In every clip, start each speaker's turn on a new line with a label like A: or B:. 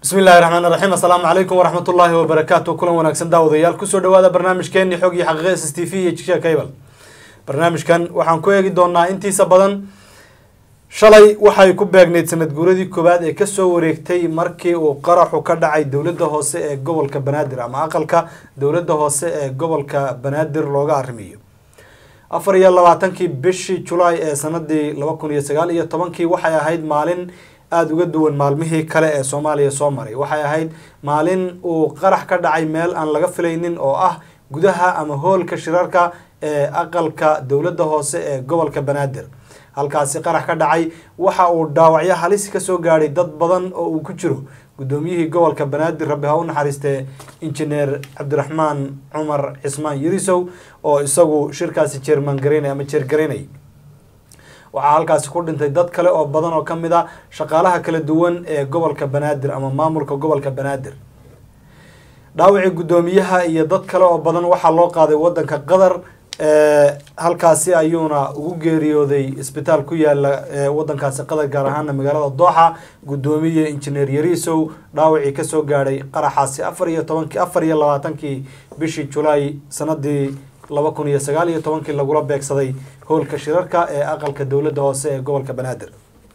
A: bismi illahi raxmaan raxiim assalaamu calaykum waraxmat ullaahi wabarakaatu kulan wanaagsan daawadayaal kusoo dhawaada barnaamijkeeni xog iyo xaqiiqa s s t v iyo jigsha cable barnaamijkan waxaan ku eegi doonaa intiisa badan shalay waxay ku beegneyd sanad guuradii koowaad ee kasoo wareegtay markii uu qaraxu ka dhacay dowladda hoose ee gobolka banaadir ama aqalka dowladda hoose ee gobolka banaadir looga arrimiyo afar iyo labaatankii bishii julaay ee sanadii laba kun iyo sagaal iyo tobankii waxay ahayd maalin aada uga duwan maalmihii kale ee soomaaliya soo maray waxay ahayd maalin uu qarax ka dhacay meel aan laga filaynin oo ah gudaha ama hoolka shirarka ee aqalka dowladda hoose ee gobolka banaadir halkaasi qarax ka dhacay waxa uu dhaawacyo halis kasoo gaadhay dad badan oo uu ku jiro guddoomiyihii gobolka banaadir rabbi ha u naxariistee injineer cabdiraxmaan cumar cismaan yirisow oo isagu shirkaasi jeerman garaynay ama jeergaraynay waxaa halkaasi ku dhintay dad kale oo badan oo kamid a shaqaalaha kala duwan ee gobolka banaadir ama maamulka gobolka banaadir dhaawacii guddoomiyaha iyo dad kale oo badan waxaa loo qaaday wadanka qatar halkaasi ayuuna ugu geeriyooday isbitaal ku yaala wadankaasi qatar gaar ahaana magaalada dooxa guddoomiye injineer yariisow dhaawacii kasoo gaadhay qaraxaasi afar iyo tobankii afar iyo labaatankii bishii julaay sanadii laba kun iyo sagaal iyo tobankii lagula beegsaday howlka shirarka ee aqalka dowladda hoose ee gobolka banaadir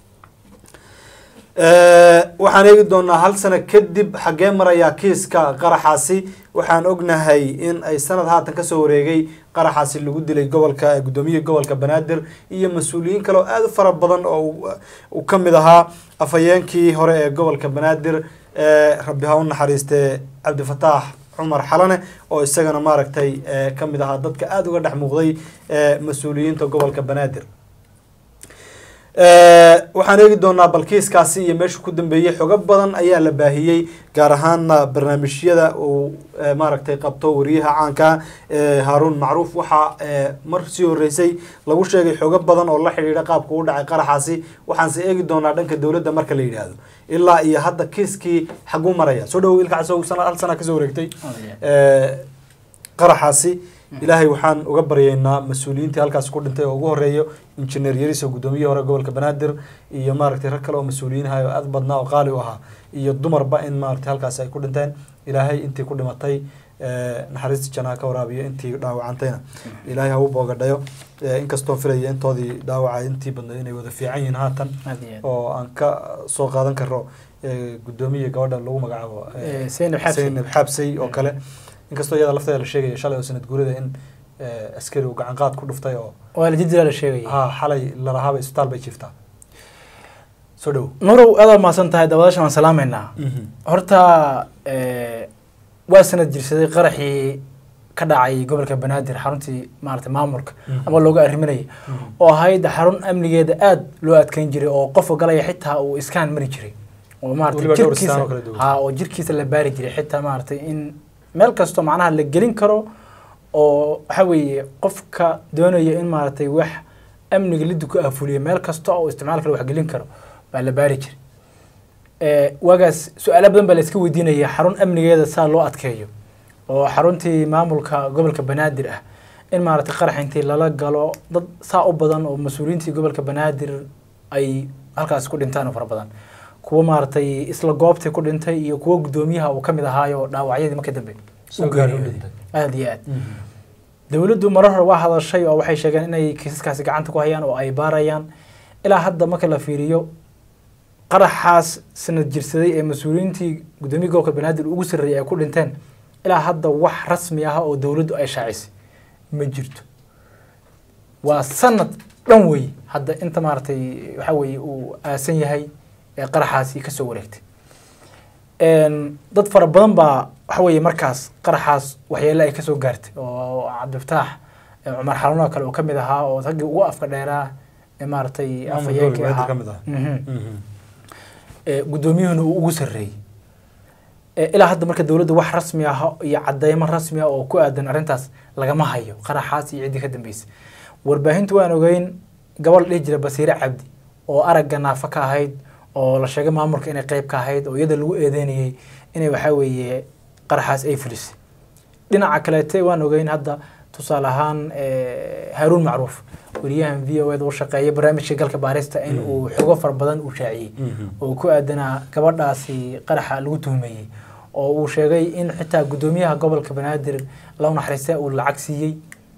A: waxaan eegi doonaa hal sano kadib xaggee marayaa kiiska qaraxaasi waxaan ognahay in ay sanad haatan kasoo wareegay qaraxaasi lagu dilay gobolka guddoomiyaha gobolka banaadir iyo mas-uuliyiin kale oo aada u fara badan oo uu kamid ahaa afhayeenkii hore ee gobolka banaadir rabbi ha u naxariistee cabdifataax cumar xalane oo isagana maaragtay kamid ahaa dadka aada uga dhex muuqday mas-uuliyiinta gobolka banaadir waxaan eegi doonaa balkiiskaasi iyo meesha ku dambeeyey xogo badan ayaa la baahiyey gaar ahaana barnaamijyada uu maaragtay qabto wariyaha caanka haaruun macruuf waxaa mar sii horeysay lagu sheegay xogo badan oo la xidhiidha qaabka u dhacay qaraxaasi waxaanse eegi doonaa dhanka dowladda marka la yidhaahdo ilaa iyo hadda kiiskii xaguu maraya soo dhawow ilka casow hal sana kasoo wareegtay qaraxaasi ilaahay waxaan uga baryaynaa mas-uuliyiintii halkaas ku dhintay oo ugu horeeyo injineer yariso guddoomiyihi hore gobolka banaadir iyo maaragtay rag kale oo mas-uuliyiinaha oo aada badnaa oo qaali u ahaa iyo dumarba in maaragtay halkaas ay ku dhinteen ilaahay intii ku dhimatay naxariista janaa ka waraabiyo intii dhaawacantayna ilaahay ha u boogadhayo inkastoo filaya intoodii dhaawaca intii badnayd inay wada fiican yihiin haatan oo aan ka soo qaadan karo guddoomiya gabadha lagu magacaabo seynab xaabsay oo kale inkastoo iyada lafteeda la sheegaya shalay oo sanad guurida in askari uu gacan qaad ku dhuftay oo
B: waa la jidila la sheegaya
A: ha xalay lalahaaba isbitaal bay jiiftaa soo dhow
B: nurow aad mahadsan tahay daawadaashan waan salaameynaa horta waa sanad jirsaday qaraxii ka dhacay gobolka banaadir xaruntii maarata maamulka ama looga arriminayay oo ahayd xarun amnigeeda aada loo adkeyn jiray oo qofka galaya xitaa uu iskaan mari jiray oo maarata jirkiisa ha oo jirkiisa la baari jiray xitaa maaragtay in meel kastoo macnaha la gelin karo oo waxa weeye qofka doonaya in maaragtay wax amniga liddu ku aafuliyo meel kasta oo isticmaal kale wax gelin karo baa la baari jiray waagaas su-aalo badan baa la iska weydiinaya xarun amnigeeda saa loo adkeeyo oo xaruntii maamulka gobolka banaadir ah in maaragtay qarax intii lala galo dad saa u badan oo mas-uuliyiintii gobolka banaadir ay halkaas ku dhintaan oo fara badan kuwa maaragtay isla goobtii ku dhintay iyo kuwa guddoomiyaha uu kamid ahaayo dhaawacyadii markii dambe aada iyo aad dowladdu marar hore waa hadashay oo waxay sheegeen inay kiisaskaasi gacanta ku hayaan oo ay baarayaan ilaa hadda marka la fiiriyo qaraxaas sanad jirsaday ee mas-uuliyiintii guddoomiya gobolka banaadir ugu sarreeyay ay ku dhinteen ilaa hadda wax rasmi ah oo dowladdu ay shaacisay ma jirto waa sanad dhan wey hadda inta maaragtay waxa weeye uu aasan yahay ee qaraxaasi kasoo wareegtay dad fara badan baa waxa weeye markaas qaraxaas waxyeele ay kasoo gaartay oo cabdifataax cumar xaluun oo kale oo kamid ahaa oo raggii ugu afka dheeraa ee maaragtay afhayeenkii ahaa guddoomiyuhuna uu ugu sarreeyey ilaa hadda marka dowladda wax rasmi ah iyo cadeymo rasmi ah oo ku aadan arrintaas lagama hayo qaraxaas iyo ciddii ka dambeysay warbaahintu waan ogeyn gabal dhihi jira basiire cabdi oo aragga naafa ka ahayd oo la sheegay maamulka inay qeyb ka ahayd oo iyada lagu eedeynayay inay waxaa weeye qaraxaas ay fulisay dhinaca kaleete waan ogeyn hadda tusaale ahaan eh, haaruun macruuf wariyahan v o eda u shaqeeya barnaamijka galka baarista in uu xogo fara badan uu shaaciyey oo ku aadanaa gabadhaasi qaraxa lagu tuhmeeyey oo uu sheegay in xitaa guddoomiyaha gobolka banaadir law naxariista uu lacag siiyey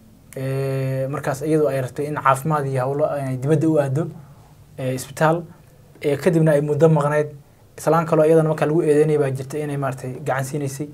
B: Eh, markaas iyadu ay rabtay in caafimaad iyo howlo ay dibadda u aado eh, isbitaal Eh, kadibna ay muddo maqneyd islaan kaloo iyadana marka lagu eedeynaya baa jirta inay maaragtay gacan siinaysay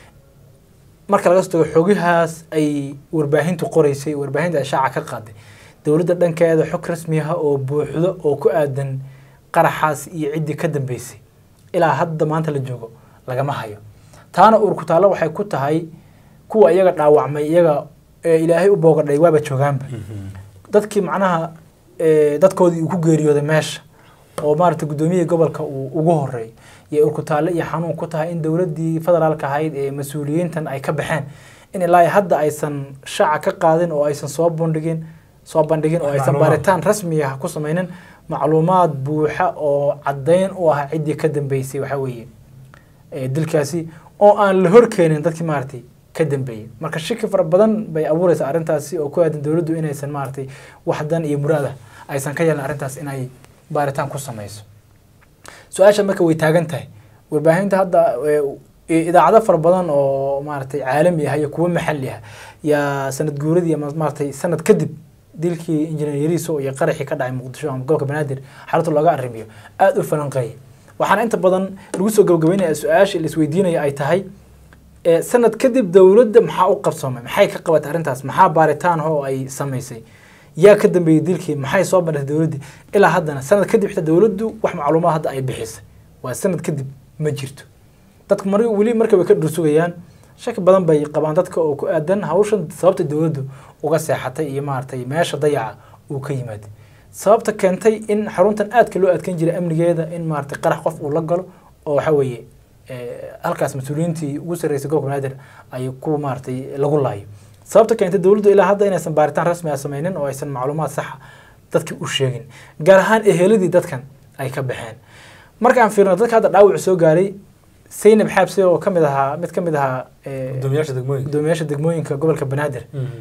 B: marka laga soo tago xogahaas ay warbaahintu qoreysay warbaahinta ay shaaca ka qaaday dowladda dhankeeda xog rasmi ah oo buuxdo oo ku aadan qaraxaas iyo ciddii ka dambeysay ilaa hadda maanta la joogo lagama hayo taana uurku taallo waxay ku tahay kuwa iyaga dhaawacmay iyaga ee ilaahay u boogadhay waaba joogaanba dadkii macnaha eh, dadkoodii uu ku geeriyooday meesha oo maaragtay guddoomiyihii gobolka uu ugu horeey iyo urkutaalle iyo xanuun ku tahay in dowladdii federaalka ahayd ee mas-uuliyiintan ay ka baxeen in ilaa hadda aysan shaaca ka qaadin oo aysan soo bandhigin soo bandhigin oo aysan
A: Macluumaad.
B: baaritaan rasmi ah ku samaynin macluumaad buuxa oo caddayn u ah ciddii ka dambeysay waxaa weeye eh, dilkaasi oo aan la horkeenin dadkii maaragtay ka dambeeyey marka shaki fara badan bay abuureysaa arrintaasi oo ku aadan dowladdu inaysan maaragtay wax dan iyo muraad ah aysan ka yeelin arrintaas inay baaritaan ku samayso su-aasha marka way taagan tahay warbaahinta hadda eh, idaacado fara badan oo maaragtay caalami ah iyo kuwo maxalli ah yaa sanad guuradii ama maaragtay sanad kadib dilkii injineer yariiso iyo qaraxii ka dhacay muqdisho ama gobolka banaadir xarunta looga arrimiyo aada u falanqeeyay waxaana inta badan lagu soo gabagabeynaya su-aasha la isweydiinaya ay tahay eh, sanad kadib dowladda maxaa u qabsoomay maxay ka qabatay arrintaas maxaa baaritaan ah oo ay samaysay yaa ka dambeeyey dilkii maxay soo bandhigtay dowladdii ilaa haddana sanad kadib xitaa dowladdu wax macluumaad hadda ay bixisay waa sanad kadib ma jirto dadku mar weli marka way ka dhursugayaan shaki badan bay qabaan dadka oo ku aadan hawshan sababta dowladdu uga seexatay iyo maaragtay meesha dayaca uu ka yimaada sababta keentay in xaruntan aadka loo adkeyn jiray amnigeeda in maaragtay qarax qof uu la galo oo waxa weeye eh, halkaas mas-uuliyiintii ugu sarreysay gobolka banaadir ay ku maaragtay lagu laayo sababta keentay dowladdu ilaa hadda inaysan baaritaan rasmi ah sameynin oo aysan macluumaad saxa dadki u sheegin gaar ahaan eheladii dadkan ay ka baxeen markaan fiirno dadka hadda dhaawac soo gaaray saynab xaabse oo ka mid ahaa mid ka mid ahaa eh,
A: gudoomiyaasha degmooyinka
B: gudoomiyaasha degmooyinka gobolka banaadir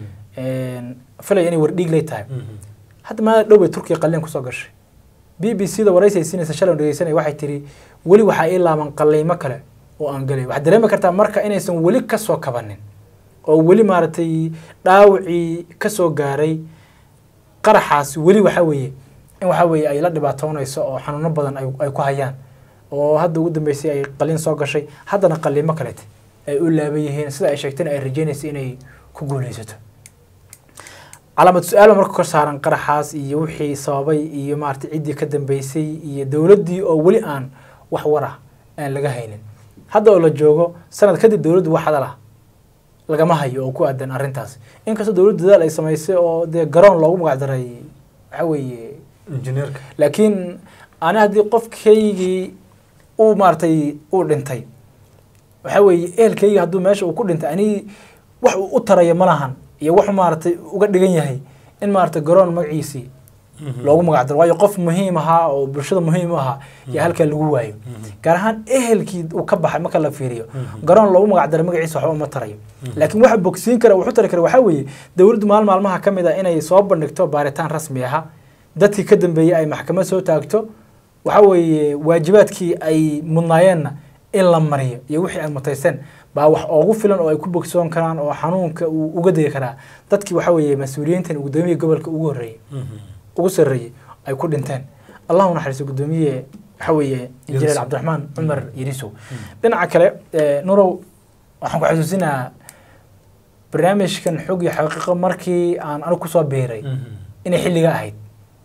B: filaya inay wardhiigley tahay hadda maada dhow bay turkiya qalliin kusoo gashay b b c da waraysi ay siinaysa shalay dhegeysanay waxay tiri weli waxaa ii laaban qalliimo kale oo aan gelay waxaad dareemi kartaa marka inaysan weli kasoo kabanin oo weli maaragtay dhaawacii kasoo gaaray qaraxaas weli waxaa weeye in waxaa weeye ay la dhibaatoonayso oo xanuuno badan ay ay ku hayaan oo hadda ugu dambeysay ay qalliin soo gashay haddana qalliimo kalete ay u laaban yihiin sida ay sheegtayna ay rajeynaysa inay ku guuleysato calaamad su-aal marka kor saaran qaraxaas iyo wixii sababay iyo maaragtay ciddii ka dambeysay iyo dowladdii oo weli aan wax war ah aan laga haynin hadda oo la joogo sanad kadib dowladdu wax hadal ah lagama hayo oo ku aadan arrintaas inkastoo dowladdu dadaal ay samaysay oo dee garoon loogu magac daray waxa weeye
A: injineerka
B: laakiin ani haddii qofkaygii uu maaragtay uu dhintay waxa weeye ehelkayga hadduu meesha uu ku dhintay ani wax uu u taraya ma lahan iyo wax maaragtay uga dhigan yahay in maaragtay garoon magaciisii loogu magac daro waayo qof muhiim ahaa oo bulshada muhiim u ahaa yaa halkaa lagu waayo gaar ahaan ehelkii uu ka baxay marka la fiiriyo garoon loogu magac daray magaciisa waxba uma tarayo laakiin waxa bogsiin kara wuxu tari kara waxaa weeye dowladdu maalin maalmaha ka mid ah inay soo bandhigto baaritaan rasmi aha dadkii ka dambeeyey ay maxkamad soo taagto waxa weeye waajibaadkii ay mudnaayeenna in la mariyo iyo wixii ay mutaysteen baa wax oogu filan oo ay ku bogsoon karaan oo xanuunka uu uga degi karaa dadkii waxa weeye mas-uuliyiintan gudoomiyihii gobolka ugu horreeyey ugu sarreeyey ay ku dhinteen allahu naxariiso gudoomiye waxa weeye injineer
A: Yarisow.
B: cabdiraxmaan cumar yarisow dhinaca kale eh, nurow waxaan ku xasuusinayaa barnaamijkan xog iyo xaqiiqo markii aan anigu kusoo biiray inay xilliga ahayd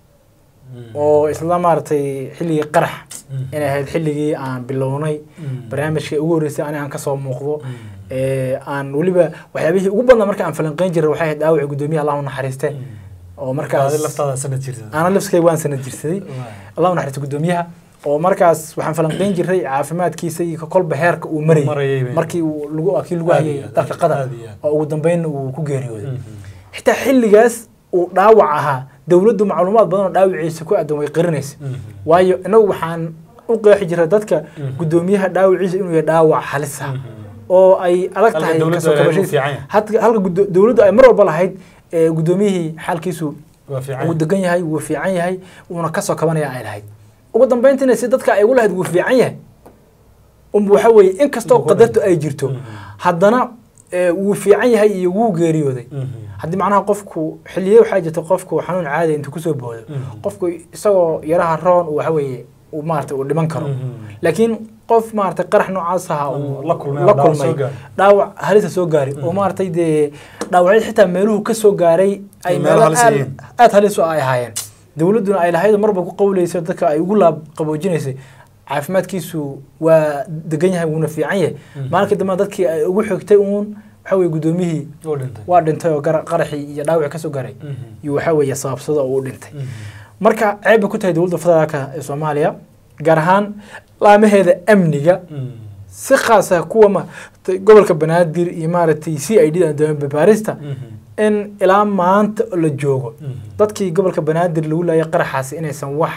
B: oo isla maaragtay xilligii qarax inay ahayd xilligii aan bilownay barnaamijka ugu horreysay ani aan kasoo muuqdo ee, aan weliba waxyaabihii ugu badnaa marka aan falanqeyn jiray waxay ahayd dhaawaci gudoomiyaha allahu naxariiste oo markaas
A: adi laftaada sanad jirta
B: ana lafskay waan sanad jirsaday allahu naxariiste gudoomiyaha oo markaas waxaan falanqeyn jiray caafimaadkiisa iyo kolba heerka uu marayay
A: Marayay bay.
B: markii uu lagu kii lagu
A: Aad
B: hayay
A: iyo aad,
B: dalka qatar
A: aad iyo aad.
B: oo ugu dambeynna uu ku geeriyooday xitaa xilligaas uu dhaawac ahaa dowladdu macluumaad badan oo dhaawiciisa ku aadan way qarinaysa waayo inagu waxaan u qeexi jiray dadka
A: Mhm.
B: gudoomiyaha dhaawiciisa inuu yahay dhaawac halis ah oo ay adag
A: Halka
B: tahay
A: dowladdu
B: kasoo
A: ay lahayd
B: kabashadiisa.
A: uu fiican yahay.
B: Hadka- halka gudo- dowladdu ay mar walba lahayd ee, gudoomiyihii xaalkiisu
A: waa fiican
B: wuu degan yahay wuu fiican yahay wuuna kasoo kabanaya ay lahayd ugu dambeyntiina si dadka ay ugu lahayd wuu fiican yahay um waxa weeye inkastoo
A: Wuu ku
B: qadartu ay jirto
A: Mhm.
B: haddana ee, wuu fiican yahay iyo wuu geeriyooday
A: Mhm.
B: haddii macnaha qofku xiliye waxaa jirta qofku xanuun caadi intuu kusoo boodo
A: Mhm.
B: qofku isagoo yaraha roon uu waxa weeye uu maarata uu dhiman karo
A: Mhm.
B: laakiin qof maarata qarax noocaas aha
A: Mhm.
B: uu
A: La kulmay
B: la
A: ama dhaawac
B: kulmay
A: soo gaaray.
B: dhaawac halisa soo gaari oo maaragtay dee dhaawacyada xitaa meeluhu ka soo gaaray ay
A: Ay
B: meelo
A: meelo halis
B: aad
A: yihiin.
B: aad halis u ay ahaayeen dowladduna ay lahayd marba ku qawleysa dadka ay ugu laab qaboojinaysay caafimaadkiisu waa degan yahay wuuna fiican yahay
A: Mhm.
B: maalinka dambe dadkii ay ugu xigtay uun waxa weye gudoomiyihii
A: oo dhintay
B: waa dhintay oo gara- qaraxii iyo dhaawaci kasoo garay
A: Mhm.
B: iyo waxa weeye sababsada oo u dhintay
A: Mhm.
B: marka ceeb bay ku tahay dowladda federaalka ee soomaaliya gaar ahaan laamaheeda amniga
A: Mhm.
B: si khaas ah kuwa ma gobolka banaadir iyo maaragtay c i d da baarista
A: Mhm.
B: in ilaa maanta la joogo
A: Mhm.
B: dadkii gobolka banaadir lagu laayay qaraxaasi inaysan wax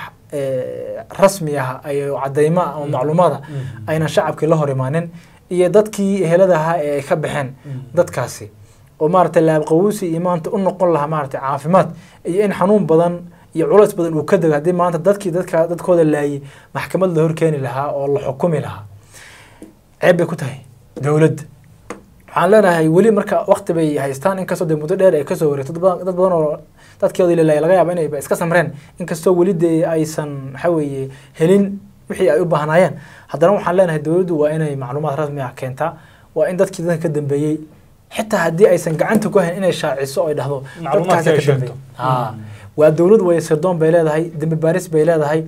B: eh, rasmi ah ay cadeymo ama macluumaada
A: Mhm.
B: aynan shacabkii la hor imaanin iyo dadkii ehelada ahaa ee ay ka baxeen
A: Mhm.
B: dadkaasi oo maaragtay laabqawuusi iyo maanta u noqon lahaa maaragtay caafimaad iyo in xanuun badan iyo culays badan uu ka dego haddii maanta dadkii dadka dadkooda laayay maxkamad la horkeeni lahaa oo la xukumi lahaa ceeb bay ku tahay dowladda waxaan leenahay weli marka waqti bay haystaan inkastoo dee muddo dheer ay kasoo wareegto dad badan dad badan oo dadkeodii la laayay laga yaaba inay iska samreen inkastoo weli dee aysan waxa weeye helin wixii ay u baahnaayeen haddana waxaan leenahay dowladdu waa inay macluumaad rasmi ah keentaa waa in dadkii dadka ka dambeeyey xitaa haddii aysan gacanta ku hayn inay shaaciso oo ay dhahdo
A: Macluumaadka
B: dadkaasa
A: ay
B: ka
A: sheegto.
B: dambeeyey Haa. waa dowlad way sirdoon bay leedahay dembi baaris bay leedahay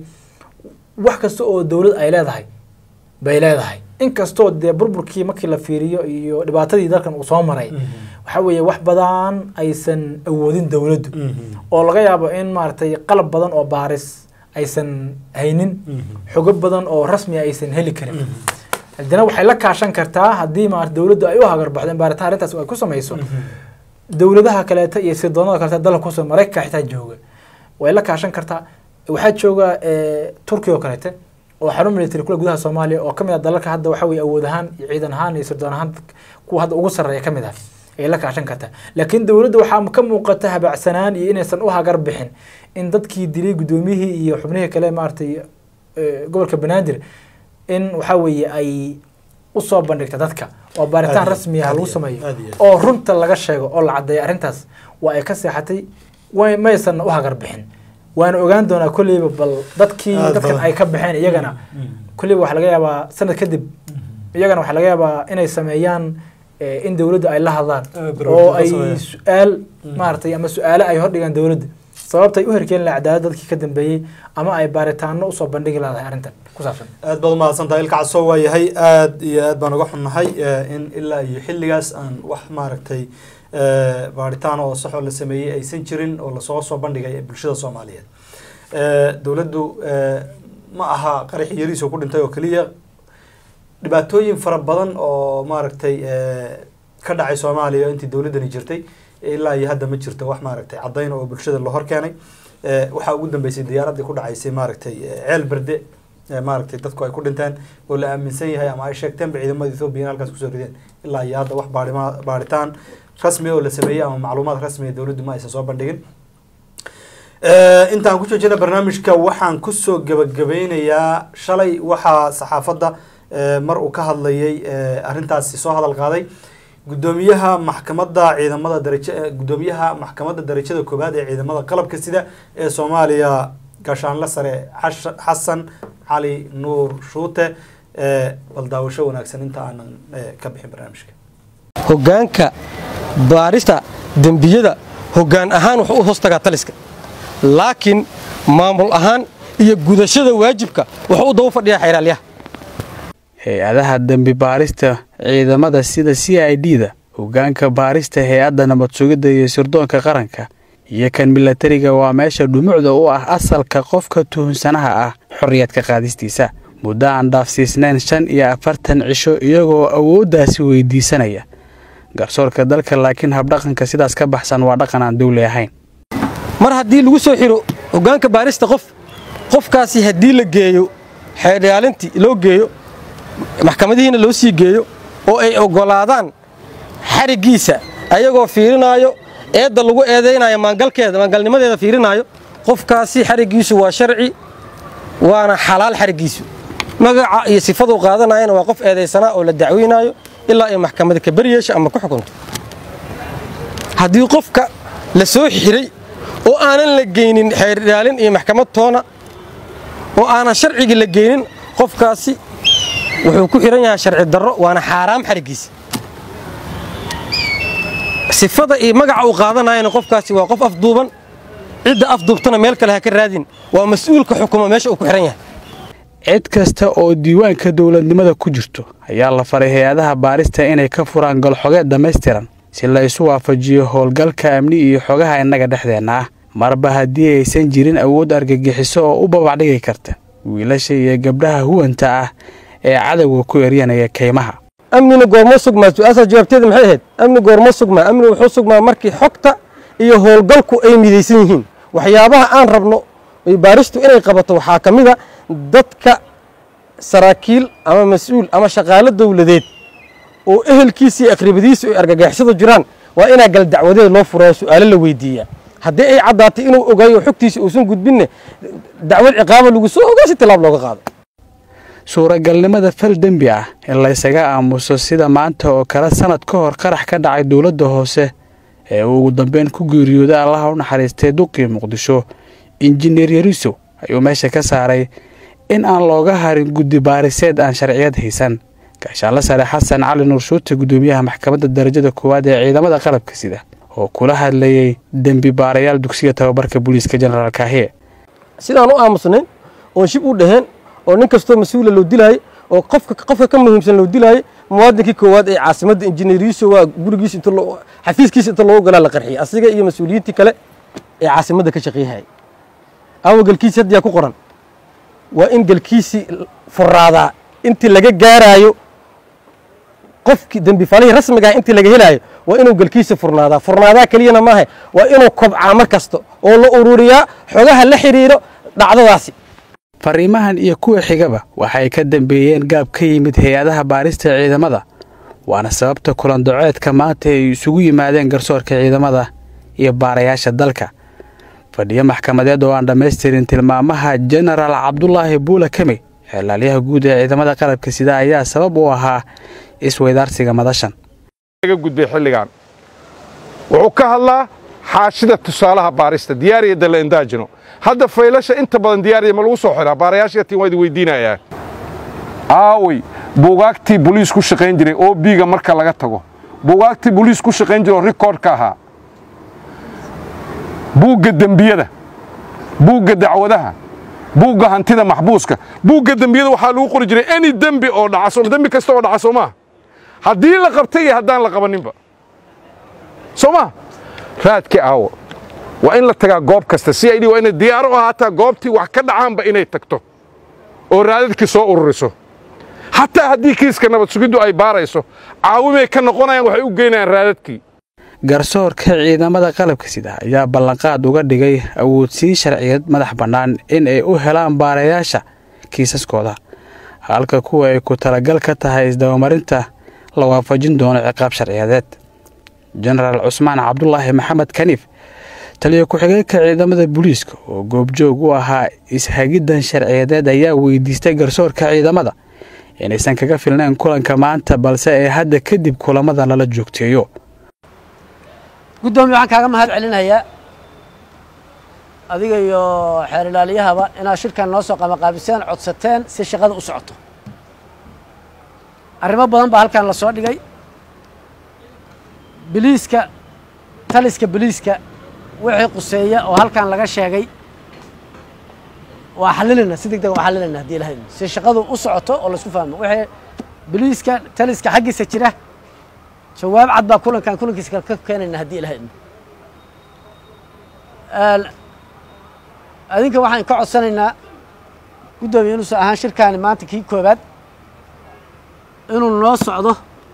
B: wax kasta oo dowlad ay leedahay bay leedahay inkastoo dee burburkii markii la fiiriyo iyo dhibaatadii dalkan uu soo maray
A: Mhm.
B: waxa weeye wax badan aysan awoodin dowladdu
A: Mhm.
B: oo laga yaabo in maaragtay qalab badan oo baaris aysan haynin
A: Mhm.
B: xogo badan oo rasmi aysan heli karin
A: Mhm.
B: haddana waxay la kaashan kartaa haddii maarata dowladdu ay u hagarbaxdo in baaritaan arrintaas ay ku samayso dowladaha kaleeta iyo sirdoonada kaleeta dalka kusoo maraykanka xitaa jooga way la kaashan kartaa waxaa jooga eh, turkiya oo kaleete oo xarun military kule gudaha soomaaliya oo kamid ah dalalka hadda waxa weye awood ahaan iyo ciidan ahaan iyo sirdoon ahaan kuwa hadda ugu sarreeya kamid ah ayay la kaashan kartaa laakiin dowladda waxaa ka muuqata habacsanaan iyo inaysan u hagar bixin in dadkii dilay guddoomiyihii iyo xubnihii kale maaragtay eh, gobolka banaadir in waxa weeye ay usoo bandhigta dadka oo baaritaan
A: Aad iyo-
B: rasmi ah
A: aad
B: lagu
A: iyo-
B: sameeyo
A: aad iyo-
B: oo runta laga sheego oo la caddeeyo arrintaas waa ay ka seexatay way maysan u hagar bixin waana ogaan doonaa kolleyba bal dadkii
A: Aad
B: dadkan
A: badan.
B: ay ka baxeen iyagana
A: Mhm.
B: kolleyba waxaa laga yaabaa sanad kadib iyagana waxaa laga yaabaa inay sameeyaan eh, in dowladda ay la hadlaan
A: Eh,
B: oo
A: barnaamijyo
B: ay
A: sameeyaan.
B: su-aal
A: Mm.
B: maaragtay ama su-aale ay hordhigaan dowladda sababtay u herkeeni lahaa cadaalad dadkii ka dambeeyey ama ay baaritaano usoo bandhigi lahaday arrintan ku saabsan
A: aad baad umahadsantahay ilka casoo waa yahay aad iyo aad baan uga xunnahay eh, in ilaa iyo xilligaas aan wax maaragtay eh, baaritaan oo sax oo la sameeyey aysan jirin oo lasoo soo bandhigay bulshada soomaaliyeed Eh, dowladdu eh, ma aha qaraxi yariisoo ku dhintay oo keliya dhibaatooyin fara badan oo maaragtay eh, ka dhacay soomaaliya intii dowladdani jirtay ilaa iyo hadda ma jirto wax maaragtay caddayn oo bulshada la hor keenay Eh, waxaa ugu dambeysay diyaaraddii ku dhacaysay maaragtay eh, ceel berde eh, maaragtay dadku ay ku dhinteen oo la aaminsan yahay ama ay sheegteenba ciidamada ethoobiya in halkaas kusoo rideen ilaa iyo hadda wax baarima baaritaan rasmi oo la sameeyey ama macluumaad rasmi dowladdu ma aysan soo bandhigin Eh, intaan ku joojina barnaamijka waxaan kusoo gebagabeynayaa shalay waxaa saxaafadda eh, mar uu ka hadlayay eh, arrintaasi soo hadal qaaday gudoomiyaha maxkamadda ciidamada daraja eh, gudoomiyaha maxkamadda darajada koowaad ee ciidamada qalabka sida ee soomaaliya gaashaanle sare xash- xasan cali nuur shuute eh, bal daawasho wanaagsan inta aanan eh, ka bixin barnaamijka
C: hoggaanka baarista dembiyada hoggaan ahaan wuxuu u hoostagaa taliska laakiin maamul ahaan iyo gudashada waajibka wuxuu u daba fadhiyaa xeeraalyaha
D: hay-adaha dembi baarista ciidamada sida c i d da hoggaanka baarista hay-adda nabad sugidda iyo sirdoonka qaranka iyo kan milatariga waa meesha dhumucda u ah asalka qofka tuhunsanaha ah xorriyadka qaadistiisa muddo aan dhaafsiisnayn shan iyo afartan cisho iyagoo awooddaasi weydiisanaya garsoorka dalka laakiin habdhaqanka sidaas ka baxsan waa dhaqan aan dawli ahayn
C: mar haddii lagu soo xiro hoggaanka baarista qof qofkaasi haddii la geeyo xeerdhiyaalintii loo geeyo maxkamadihiina loo sii geeyo oo ay oggolaadaan xariggiisa ayagoo fiirinaayo eedda lagu eedaynayo maangalkeeda maangalnimadeeda fiirinaayo qofkaasi xariggiisu waa sharci waana xalaal xariggiisu magaca iyo sifaduu qaadanayana waa qof eedaysanaa oo la dacweynaayo ilaa ay maxkamada ka baryeesha ama ku xukunto haddii qofka la soo xiray oo aanan la geynin xeer ilaalin iyo maxkamad toona oo aanan sharcigii la geynin qofkaasi wuxuu ku xihan yahay sharci darro waana xaaraam xariggiisa sifada iyo magaca uu qaadanayana qofkaasi waa qof afduuban cidda afduubtana meel kale ha ka raadin waa mas-uulka xukuma meesha uu ku xihan yahay
D: cid kasta oo diiwaanka dowladnimada ku jirto ayaa la faray hay-adaha baarista inay ka furaan golxogeed dhammaystiran si la isu waafajiyo howlgalka amni iyo xogaha innaga dhexdeenna ah marba haddii aysan jirin awood argagixiso oo u babacdhigi karta wiilasha iyo gabdhaha huwanta ah ee cadowga ku eryanaya kaymaha
C: amnina goormo sugmaa su-aashaa jawaabteeda maxay ahayd amni goormo sugmaa amni wuxuu sugmaa markii xogta iyo howlgalku ay midaysan yihiin waxyaabaha aan rabno baaristu inay qabato waxaa ka mid a dadka saraakiil ama mas-uul ama shaqaalo dowladeed oo ehelkiisa iyo aqribadiisa ay argagaxisada jiraan waa inaa gal dacwadeed loo furaayo su-aalo la weydiiyaa haddii ay caddaatay inuu ogaayo xogtiisa uusan gudbinne dacwad ciqaaba lagu soo ogaa si tilaab looga qaado
D: suuragalnimada fal dembi ah in laysaga aamuso sida maanta oo kale sannad ka hor qarax ka dhacay dowladda hoose ee uu ugu dambeyn ku geeriyooday allaha u naxariistay duqii muqdisho injineer yariso ayuu meesha ka saaray in aan looga harin guddi baariseed aan sharciyad haysan gaashaanla sare xasan cali nuurshuute guddoomiyaha maxkamadda darajada koowaad ee ciidamada qalabka sida oo kula hadlayey dembi baarayaal dugsiga tababarka booliiska jenaraal kaahiye
C: sidaan u aamusnayn oon shib u dhaheen oo nin kastoo mas-uula loo dilaayay oo qofka qofka ka muhiimsan loo dilaayay muwaadinkii koowaad ee caasimadda injineeriyiisu waa gurigiisa inta loo xafiiskiisa inta loogu galaa la qarxiyay asiga iyo mas-uuliyiintii kale ee caasimadda ka shaqeeyahayay awa galkiisi hadda yaa ku qoran waa in galkiisii furaadaa intii laga gaaraayo qofkii dembifalihii rasmiga ah intii laga helaayo waa inuu galkiisa furnaadaa furnaadaa keliyana maaha waa inuu kobcaa mar kasta oo la ururiyaa xogaha la xidhiidho dhacdadaasi
D: fariimahan iyo kuwa xigaba waxay ka dambeeyeen gaab ka yimid hay-adaha baarista ciidamada waana sababta kulandacoodka maanta ay isugu yimaadeen garsoorka ciidamada iyo baarayaasha dalka fadhiyo maxkamadeed oo aan dhammaystirin tilmaamaha jenaraal cabdulaahi buula kemey xeelaalyaha guud ee ciidamada qalabka sida ayaa sabab u ahaa isweydaarsiga madashan
E: gudbay xilligan wuxuu ka hadlaa xaashida tusaalaha baarista diyaariya dalaindaajino hadda faylasha inta badan diyaariya ma lagu soo xiraa baarayaashatiin waa idin weydiinayaa aawey buugaagtii boliis ku shaqayn jiray oo biiga marka laga tago buugaagtii boliis ku shaqayn jiray oo rikoodhka ahaa buugga dembiyada buugga dacwadaha buugga hantida maxbuuska buugga dembiyada waxaa lagu qori jiray any dembi oo dhaca dembi kasta oo dhaca soo maa haddii la qabtay iyo haddaan la qabaninba soo maa raadkii aawo waa in la tagaa goob kasta si ay waa inay diyaaro u ahaataa goobtii wax ka dhacaanba inay tagto oo raadadkii soo ururiso xataa haddii kiiska nabad sugiddu ay baarayso caawimay ka noqonayaan waxay u geynayaan raadadkii
D: garsoorka ciidamada qalabka sida ayaa ballanqaad uga dhigay awoodsii sharciyad madax bannaan in ay u helaan baarayaasha kiisaskooda halka kuwa ay ku talagal ka tahay isdabamarinta la waafajin doono ciqaab sharciyadeed jenaraal cusmaan cabdulaahi maxamed kaniif taliyo ku-xigeenka ciidamada booliiska oo goobjoog u ahaa ishagiddan sharciyadeed ayaa weydiistay garsoorka ciidamada inaysan kaga filnayn kulanka maanta balse ee hadda kadib kulamada lala joogteeyo
F: guddoomiye waxaan kaaga mahad celinayaa adiga iyo xeer ilaaliyahaba inaad shirkan noo soo qamaqaabiseen codsateen si shaqada u socoto arrimo badan baa halkan la soo dhigay biliiska taliska biliiska wixii quseeya oo halkan laga sheegay waa xalilinaa si deg deg waa xalilinaa haddii ilahay si shaqadu u socoto oo laisku fahmo wixii biliiska taliska xaggiisa jira jawaab cad baa kulankan kulankiisa kale ka keenayna haddii ilahay adinka waxaan ka codsanaynaa guddoomiye inuusan ahaan shirkaani maanta kii koobaad inuu noo socdo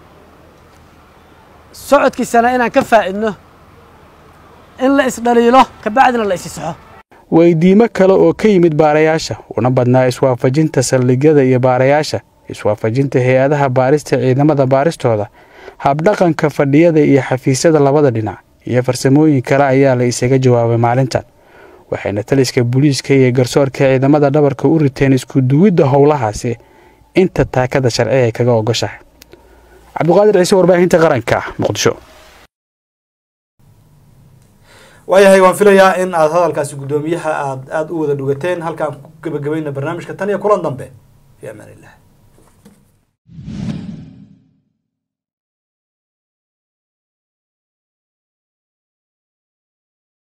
F: socodkiisana inaan ka faa'idno in la isdhaliilo kabacdina la isisaxo
D: weydiimo kale oo ka yimid baarayaasha una badnaa iswaafajinta saldhigyada iyo baarayaasha iswaafajinta hay-adaha baarista ciidamada baaristooda habdhaqanka fadhiyada iyo xafiisyada labada dhinac iyo farsamooyin kale ayaa la isaga jawaabay maalintan waxayna taliska booliiska iyo garsoorka ciidamada dhabarka u riteen isku duwidda howlahaasi inta taakada sharci ay kaga ogoshahay cabdiqaadir ciise warbaahinta qaranka muqdisho
A: waayahay waan filayaa in aada hadalkaasi guddoomiyaha aada aada u wada dhugateen halkaan ku gebagabayna barnaamijka tan iyo kulan dambe fi amaan illah